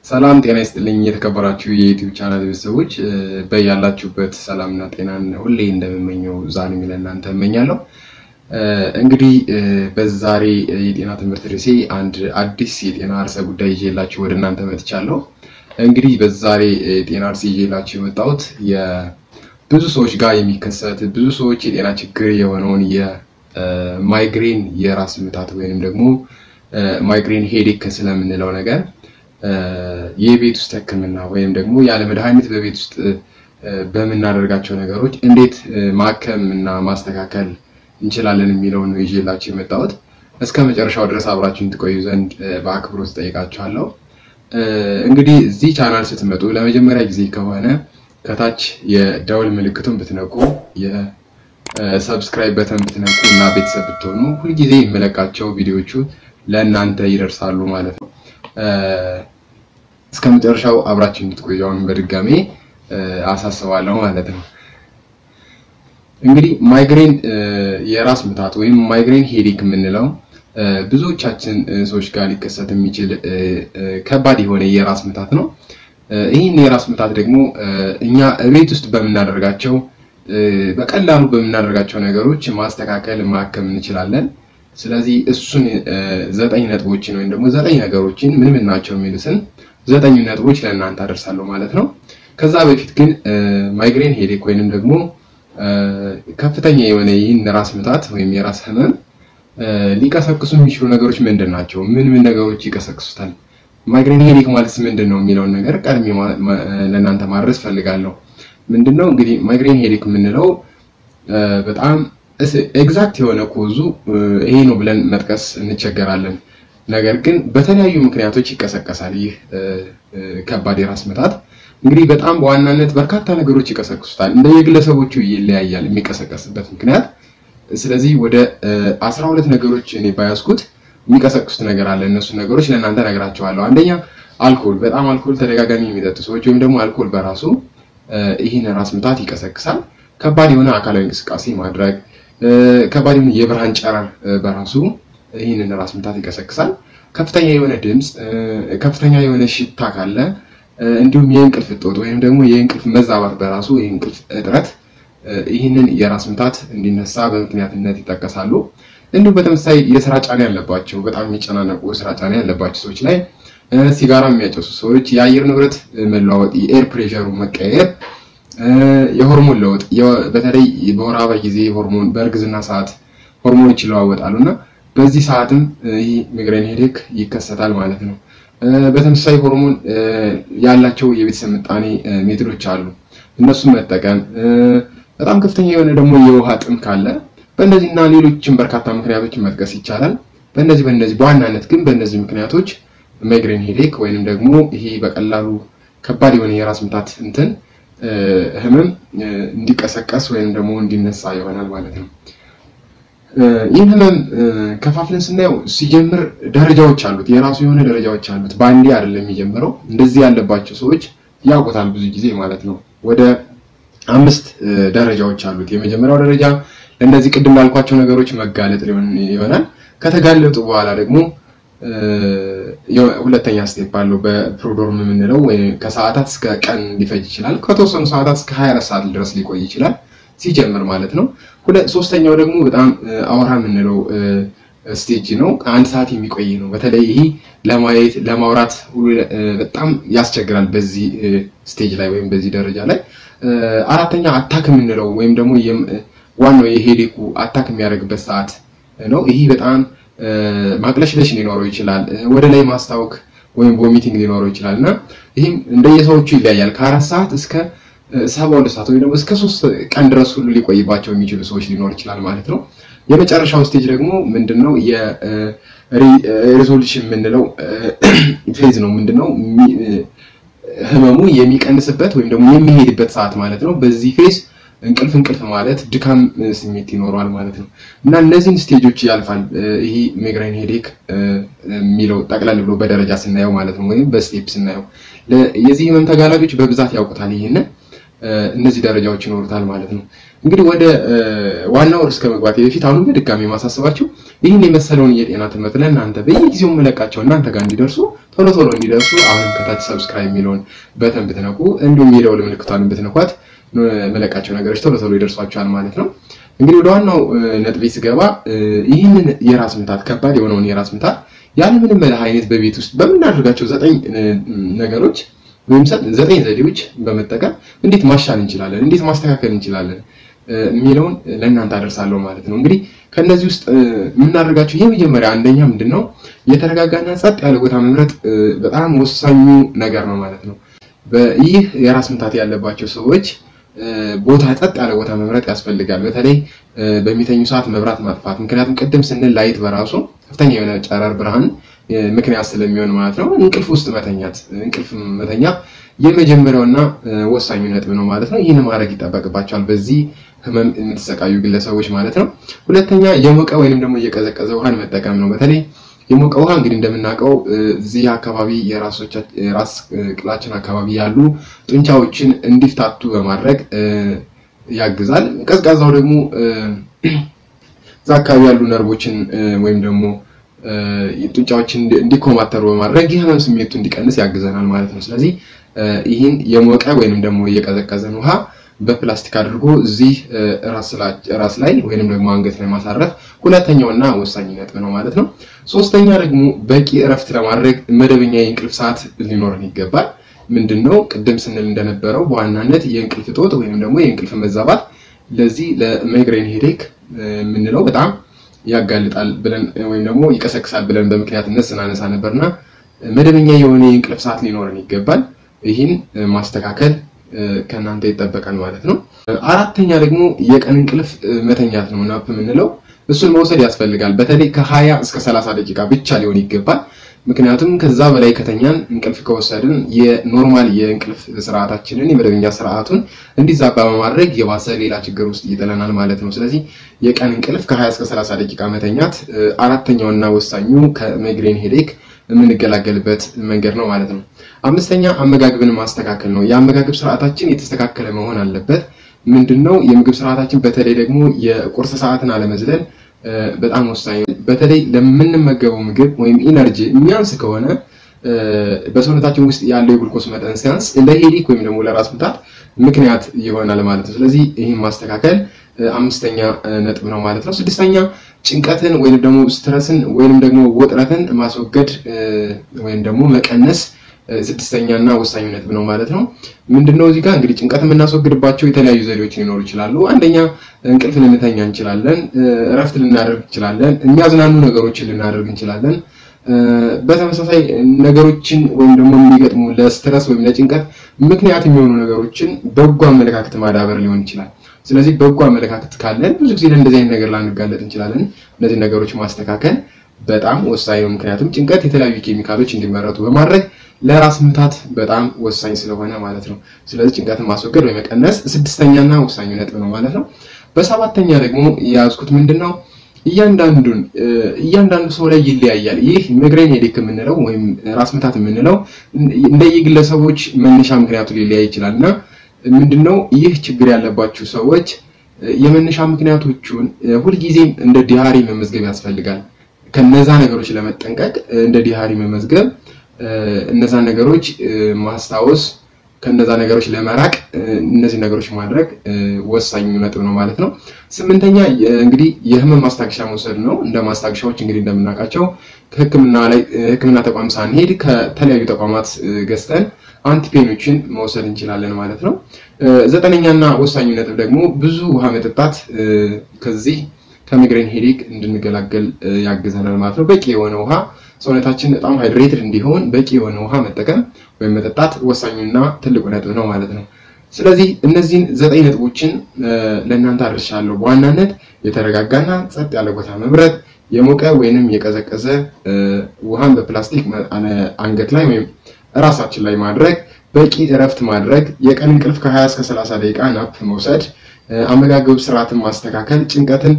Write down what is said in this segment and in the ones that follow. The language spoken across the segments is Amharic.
ሰላም ጤና ይስጥልኝ የተከበራችሁ የዩቲዩብ ቻናል ቤተሰቦች በያላችሁበት ሰላምና ጤናን ሁሌ እንደምመኘው ዛሬ ለእናንተ እመኛለሁ። እንግዲህ በዛሬ የጤና ትምህርት ርዕሴ አንድ አዲስ የጤና ርዕሰ ጉዳይ ይዤላችሁ ወደ እናንተ መጥቻለሁ። እንግዲህ በዛሬ የጤና ርዕስ ይዤላችሁ የመጣሁት የብዙ ሰዎች ጋር የሚከሰት ብዙ ሰዎች የጤና ችግር የሆነውን የማይግሬን የራስ ምታት ወይንም ደግሞ ማይግሬን ሄዴክ ስለምንለው ነገር የቤት ውስጥ ሕክምና ወይም ደግሞ ያለ መድኃኒት በቤት ውስጥ በምናደርጋቸው ነገሮች እንዴት ማከም እና ማስተካከል እንችላለን የሚለውን ነው ይዤላችሁ የመጣሁት። እስከ መጨረሻው ድረስ አብራችሁን ትቆዩ ዘንድ በአክብሮት ጠይቃችኋለሁ። እንግዲህ እዚህ ቻናል ስትመጡ ለመጀመሪያ ጊዜ ከሆነ ከታች የደውል ምልክቱን ብትነቁ የሰብስክራይብ በተን ብትነቁ እና ቤተሰብ ብትሆኑ ሁልጊዜ የምለቃቸው ቪዲዮቹ ለእናንተ ይደርሳሉ ማለት ነው። እስከ መጨረሻው አብራችሁ እንድትቆዩ አሁን በድጋሜ አሳስባለሁ ማለት ነው። እንግዲህ ማይግሬን የራስ ምታት ወይም ማይግሬን ሄዴክ የምንለው ብዙዎቻችን ሰዎች ጋር ሊከሰት የሚችል ከባድ የሆነ የራስ ምታት ነው። ይህን የራስ ምታት ደግሞ እኛ ቤት ውስጥ በምናደርጋቸው በቀላሉ በምናደርጋቸው ነገሮች ማስተካከል ማከም እንችላለን። ስለዚህ እሱን ዘጠኝ ነጥቦችን ወይም ደግሞ ዘጠኝ ነገሮችን ምን ምን ናቸው የሚሉትን ዘጠኝ ነጥቦች ለእናንተ አደርሳለሁ ማለት ነው። ከዛ በፊት ግን ማይግሬን ሄዴክ ወይንም ደግሞ ከፍተኛ የሆነ ይህን ራስ ምታት ወይም የራስ ህመም ሊቀሰቅሱ የሚችሉ ነገሮች ምንድን ናቸው? ምን ምን ነገሮች ይቀሰቅሱታል? ማይግሬን ሄዴክ ማለት ምንድን ነው የሚለውን ነገር ቀድሜ ለእናንተ ማድረስ ፈልጋለሁ። ምንድን ነው እንግዲህ ማይግሬን ሄዴክ የምንለው በጣም ኤግዛክት የሆነ ኮዙ ይሄ ነው ብለን መጥቀስ እንቸገራለን። ነገር ግን በተለያዩ ምክንያቶች ይቀሰቀሳል። ይህ ከባድ የራስ ምታት እንግዲህ በጣም በዋናነት በርካታ ነገሮች ይቀሰቅሱታል። እንደ የግለሰቦቹ ይለያያል የሚቀሰቀስበት ምክንያት። ስለዚህ ወደ አስራ ሁለት ነገሮች እኔ ባያዝኩት የሚቀሰቅሱት ነገር አለ። እነሱ ነገሮች ለእናንተ ነግራቸዋለሁ። አንደኛ አልኮል፣ በጣም አልኮል ተደጋጋሚ የሚጠጡ ሰዎች ወይም ደግሞ አልኮል በራሱ ይህን ራስ ምታት ይቀሰቅሳል። ከባድ የሆነ አካላዊ እንቅስቃሴ ማድረግ ከባድ የሆነ የብርሃን ጨረር በራሱ ይህንን ራስ ምታት ይቀሰቅሳል። ከፍተኛ የሆነ ድምፅ፣ ከፍተኛ የሆነ ሽታ ካለ እንዲሁም የእንቅልፍ እጦት ወይም ደግሞ የእንቅልፍ መዛባት በራሱ የእንቅልፍ እጥረት ይህንን የራስ ምታት እንዲነሳ በምክንያትነት ይጠቀሳሉ። እንዲሁም በተመሳሳይ የስራ ጫና ያለባቸው በጣም የሚጨናነቁ የስራ ጫና ያለባቸው ሰዎች ላይ ሲጋራ የሚያጨሱ ሰዎች፣ የአየር ንብረት መለዋወጥ፣ የኤር ፕሬሸሩ መቀየር የሆርሞን ለውጥ በተለይ በወር አበባ ጊዜ ሆርሞን በእርግዝና ሰዓት ሆርሞኖች ይለዋወጣሉ እና በዚህ ሰዓትም ይህ ማይግሬን ሄዴክ ይከሰታል ማለት ነው። በተመሳሳይ ሆርሞን ያላቸው የቤተሰብ ምጣኔ ሜትዶች አሉ። እነሱን መጠቀም በጣም ከፍተኛ የሆነ ደግሞ የውሃ ጥም ካለ በእነዚህ እና ሌሎችም በርካታ ምክንያቶችን መጥቀስ ይቻላል። በእነዚህ በእነዚህ በዋናነት ግን በእነዚህ ምክንያቶች ማይግሬን ሄዴክ ወይንም ደግሞ ይሄ በቀላሉ ከባድ የሆነ የራስ ምታት እንትን ህመም እንዲቀሰቀስ ወይም ደግሞ እንዲነሳ ይሆናል ማለት ነው። ይህን ህመም ከፋፍለን ስናየው ሲጀምር ደረጃዎች አሉት፣ የራሱ የሆነ ደረጃዎች አሉት። በአንዴ አይደለም የሚጀምረው። እንደዚህ ያለባቸው ሰዎች ያውቁታል ብዙ ጊዜ ማለት ነው። ወደ አምስት ደረጃዎች አሉት። የመጀመሪያው ደረጃ ለእነዚህ ቅድም ላልኳቸው ነገሮች መጋለጥ ይሆናል። ከተጋለጡ በኋላ ደግሞ ሁለተኛ ስቴፕ አለው በፕሮዶርም የምንለው ከሰዓታት እስከ ቀን ሊፈጅ ይችላል። ከተወሰኑ ሰዓታት እስከ 24 ሰዓት ድረስ ሊቆይ ይችላል ሲጀምር ማለት ነው። ሶስተኛው ደግሞ በጣም አውራ የምንለው ስቴጅ ነው። አንድ ሰዓት የሚቆይ ነው። በተለይ ይሄ ለማየት ለማውራት ሁሉ በጣም ያስቸግራል በዚህ ስቴጅ ላይ ወይም በዚህ ደረጃ ላይ። አራተኛ አታክ የምንለው ወይም ደግሞ ዋናው የሄዴኩ አታክ የሚያደርግበት ሰዓት ነው። ይሄ በጣም ማቅለሽለሽ ሊኖረው ይችላል። ወደ ላይ ማስታወክ ወይም ቮሚቲንግ ሊኖረው ይችላል እና ይህም እንደየሰዎቹ ይለያያል። ከአራት ሰዓት እስከ ሰባ ሁለት ሰዓት ወይም ደግሞ እስከ ሶስት ቀን ድረስ ሁሉ ሊቆይባቸው የሚችሉ ሰዎች ሊኖር ይችላል ማለት ነው። የመጨረሻው ስቴጅ ደግሞ ምንድን ነው? የሪዞሉሽን የምንለው ፌዝ ነው። ምንድን ነው? ህመሙ የሚቀንስበት ወይም ደግሞ የሚሄድበት ሰዓት ማለት ነው። በዚህ ፌዝ እንቅልፍ እንቅልፍ ማለት ድካም ስሜት ይኖረዋል ማለት ነው እና እነዚህን ስቴጆች ያልፋል። ይሄ ማይግሬን ሄዴክ የሚለው ጠቅላላ ብሎ በደረጃ ስናየው ማለት ነው ወይም በስቴፕ ስናየው የዚህ ህመም ተጋላጮች በብዛት ያውቁታል። ይህንን እነዚህ ደረጃዎች ይኖሩታል ማለት ነው። እንግዲህ ወደ ዋናው ርዕስ ከመግባቴ በፊት አሁን በድጋሚ ማሳስባችሁ ይህን የመሰለውን የጤና ትምህርት ለእናንተ በየጊዜው መለቃቸው እናንተ ጋር እንዲደርሱ ቶሎ ቶሎ እንዲደርሱ አሁንም ከታች ሰብስክራይብ የሚለውን በተን ብትነኩ እንዲሁም የደወል ምልክቷን ብትነኳት መለቃቸው ነገሮች ቶሎ ቶሎ ይደርሷቸዋል ማለት ነው። እንግዲህ ወደ ዋናው ነጥቤ ስገባ ይህንን የራስ ምታት ከባድ የሆነውን የራስ ምታት ያለምንም መድኃኒት በቤት ውስጥ በምናደርጋቸው ዘጠኝ ነገሮች ወይም ዘጠኝ ዘዴዎች በመጠቀም እንዴት ማሻል እንችላለን፣ እንዴት ማስተካከል እንችላለን የሚለውን ለእናንተ አደርሳለሁ ማለት ነው። እንግዲህ ከእነዚህ ውስጥ የምናደርጋቸው የመጀመሪያ አንደኛ ምንድን ነው የተረጋጋና ጸጥ ያለ ቦታ መምረጥ በጣም ወሳኙ ነገር ነው ማለት ነው። ይህ የራስ ምታት ያለባቸው ሰዎች ቦታ ጸጥ ያለ ቦታ መምረጥ ያስፈልጋል። በተለይ በሚተኙ ሰዓት መብራት ማጥፋት። ምክንያቱም ቅድም ስንል ላይት በራሱ ከፍተኛ የሆነ ጨረር ብርሃን ምክንያት ስለሚሆን ማለት ነው። እንቅልፍ ውስጥ መተኛት እንቅልፍ መተኛት የመጀመሪያውና ወሳኙ ነጥብ ነው ማለት ነው። ይህን ማድረግ ይጠበቅባቸዋል በዚህ ህመም የምትሰቃዩ ግለሰቦች ማለት ነው። ሁለተኛ የሞቀ ወይንም ደግሞ እየቀዘቀዘ ውሃን መጠቀም ነው። በተለይ የሞቀ ውሃ እንግዲህ እንደምናውቀው እዚህ አካባቢ የራስ ቅላችን አካባቢ ያሉ ጡንቻዎችን እንዲፍታቱ በማድረግ ያግዛል። ቀዝቃዛው ደግሞ እዛ አካባቢ ያሉ ነርቮችን ወይም ደግሞ ጡንቻዎችን እንዲኮማተሩ በማድረግ የህመም ስሜቱ እንዲቀንስ ያግዘናል ማለት ነው። ስለዚህ ይህን የሞቀ ወይንም ደግሞ እየቀዘቀዘን ውሃ በፕላስቲክ አድርጎ እዚህ ራስ ላይ ወይንም ደግሞ አንገት ላይ ማሳረፍ ሁለተኛውና ወሳኝ ነጥብ ነው ማለት ነው። ሶስተኛ ደግሞ በቂ እረፍት ለማድረግ መደበኛ የእንቅልፍ ሰዓት ሊኖረን ይገባል። ምንድን ነው ቅድም ስንል እንደነበረው በዋናነት የእንቅልፍ እጦት ወይም ደግሞ የእንቅልፍ መዛባት ለዚህ ለማይግሬን ሄዴክ የምንለው በጣም ያጋልጣል ብለን ወይም ደግሞ ይቀሰቅሳል ብለን በምክንያትነት ስናነሳ ነበርና መደበኛ የሆነ የእንቅልፍ ሰዓት ሊኖረን ይገባል። ይህን ማስተካከል ከእናንተ ይጠበቃል ማለት ነው። አራተኛ ደግሞ የቀን እንቅልፍ መተኛት ነው ናፕ የምንለው እሱን መውሰድ ያስፈልጋል። በተለይ ከሀያ እስከ ሰላሳ ደቂቃ ብቻ ሊሆን ይገባል። ምክንያቱም ከዛ በላይ ከተኛን እንቅልፍ ከወሰድን የኖርማል የእንቅልፍ ስርዓታችንን የመደበኛ ስርዓቱን እንዲዛባ በማድረግ የባሰ ሌላ ችግር ውስጥ ይጥለናል ማለት ነው። ስለዚህ የቀን እንቅልፍ ከ20 እስከ 30 ደቂቃ መተኛት አራተኛውና ወሳኙ ከማይግሬን ሄዴክ የምንገላገልበት መንገድ ነው ማለት ነው። አምስተኛ አመጋገብን ማስተካከል ነው። የአመጋገብ ስርዓታችን የተስተካከለ መሆን አለበት። ምንድን ነው የምግብ ስርዓታችን በተለይ ደግሞ የቁርስ ሰዓትን አለመዝለል በጣም ወሳኝ ነው። በተለይ ለምንመገበው ምግብ ወይም ኢነርጂ የሚያንስ ከሆነ በሰውነታችን ውስጥ ያለው የግሉኮስ መጠን ሲያንስ ለሄዲክ ወይም ደግሞ ለራስ ምታት ምክንያት ይሆናል ማለት ነው። ስለዚህ ይህን ማስተካከል አምስተኛ ነጥብ ነው ማለት ነው። ስድስተኛ ጭንቀትን ወይም ደግሞ ስትረስን ወይም ደግሞ ውጥረትን ማስወገድ ወይም ደግሞ መቀነስ ስድስተኛ እና ወሳኙ ነጥብ ነው ማለት ነው። ምንድነው እዚህ ጋር እንግዲህ ጭንቀት የምናስወግድባቸው የተለያዩ ዘዴዎች ሊኖሩ ይችላሉ። አንደኛ እንቅልፍ ልንተኛ እንችላለን፣ እረፍት ልናደርግ እንችላለን፣ የሚያዝናኑ ነገሮችን ልናደርግ እንችላለን። በተመሳሳይ ነገሮችን ወይም ደግሞ የሚገጥሙ ለስትረስ ወይም ለጭንቀት ምክንያት የሚሆኑ ነገሮችን በጎ አመለካከት ማዳበር ሊሆን ይችላል። ስለዚህ በጎ አመለካከት ካለን ብዙ ጊዜ ለእንደዚህ አይነት ነገር ላንጋለጥ እንችላለን። እነዚህ ነገሮች ማስተካከል በጣም ወሳኝ ነው። ምክንያቱም ጭንቀት የተለያዩ ኬሚካሎች እንዲመረቱ በማድረግ ለራስ ምታት በጣም ወሳኝ ስለሆነ ማለት ነው። ስለዚህ ጭንቀትን ማስወገድ ወይ መቀነስ ስድስተኛና ወሳኙ ነጥብ ነው ማለት ነው። በሰባተኛ ደግሞ የያዝኩት ምንድን ነው እያንዳንዱን እያንዳንዱ ሰው ላይ ይለያያል። ይህ ማይግሬን ሄዴክ የምንለው ወይም ራስ ምታት የምንለው እንደየግለሰቦች መነሻ ምክንያቱ ሊለያይ ይችላል እና ምንድነው ይህ ችግር ያለባችሁ ሰዎች የመነሻ ምክንያቶቹን ሁልጊዜም እንደ ዲሃሪ መመዝገብ ያስፈልጋል። ከነዛ ነገሮች ለመጠንቀቅ እንደ ዲሃሪ መመዝገብ፣ እነዛ ነገሮች ማስታወስ፣ ከነዛ ነገሮች ለመራቅ እነዚህ ነገሮች ማድረግ ወሳኙ ነጥብ ነው ማለት ነው። ስምንተኛ እንግዲህ የህመም ማስታገሻ መውሰድ ነው። እንደ ማስታገሻዎች እንግዲህ እንደምናውቃቸው ከህክምና ላይ ህክምና ተቋም ሳንሄድ ከተለያዩ ተቋማት ገዝተን አንቲፔኖችን መውሰድ እንችላለን ማለት ነው። ዘጠነኛና ወሳኙ ነጥብ ደግሞ ብዙ ውሃ መጠጣት ከዚህ ከማይግሬን ሄዴክ እንድንገላገል ያግዘናል ማለት ነው። በቂ የሆነ ውሃ ሰውነታችን በጣም ሃይድሬትድ እንዲሆን በቂ የሆነ ውሃ መጠቀም ወይም መጠጣት ወሳኙና ትልቁ ነጥብ ነው ማለት ነው። ስለዚህ እነዚህን ዘጠኝ ነጥቦችን ለእናንተ አድርሻለሁ። በዋናነት የተረጋጋና ጸጥ ያለ ቦታ መምረጥ፣ የሞቀ ወይንም የቀዘቀዘ ውሃን በፕላስቲክ አንገት ላይ ወይም ራሳችን ላይ ማድረግ፣ በቂ እረፍት ማድረግ፣ የቀን እንቅልፍ ከ20 እስከ 30 ደቂቃ ናፕ መውሰድ፣ አመጋገብ ስርዓትን ማስተካከል፣ ጭንቀትን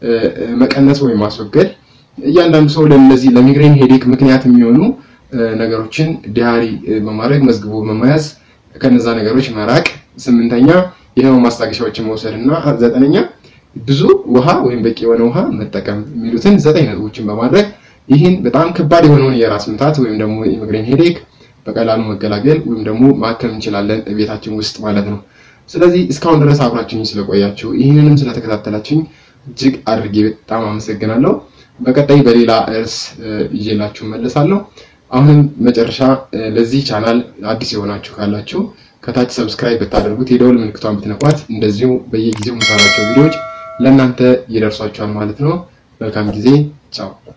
መቀነስ ወይም ማስወገድ፣ እያንዳንዱ ሰው ለነዚህ ለማይግሬን ሄዴክ ምክንያት የሚሆኑ ነገሮችን ዲያሪ በማድረግ መዝግቦ በመያዝ ከነዛ ነገሮች መራቅ፣ ስምንተኛ የህመም ማስታገሻዎችን መውሰድ እና ዘጠነኛ ብዙ ውሃ ወይም በቂ የሆነ ውሃ መጠቀም የሚሉትን ዘጠኝ ነጥቦችን በማድረግ ይህን በጣም ከባድ የሆነውን የራስ ምታት ወይም ደግሞ የማይግሬን ሄዴክ በቀላሉ መገላገል ወይም ደግሞ ማከም እንችላለን ቤታችን ውስጥ ማለት ነው። ስለዚህ እስካሁን ድረስ አብራችሁኝ ስለቆያችሁ ይህንንም ስለተከታተላችሁኝ እጅግ አድርጌ በጣም አመሰግናለሁ። በቀጣይ በሌላ ርዕስ ይዤላችሁ መለሳለሁ። አሁንም መጨረሻ ለዚህ ቻናል አዲስ የሆናችሁ ካላችሁ ከታች ሰብስክራይብ ብታደርጉት የደውል ምልክቷን ብትነኳት እንደዚሁ በየጊዜው የምሰራቸው ቪዲዮዎች ለእናንተ ይደርሷችኋል ማለት ነው። መልካም ጊዜ። ቻው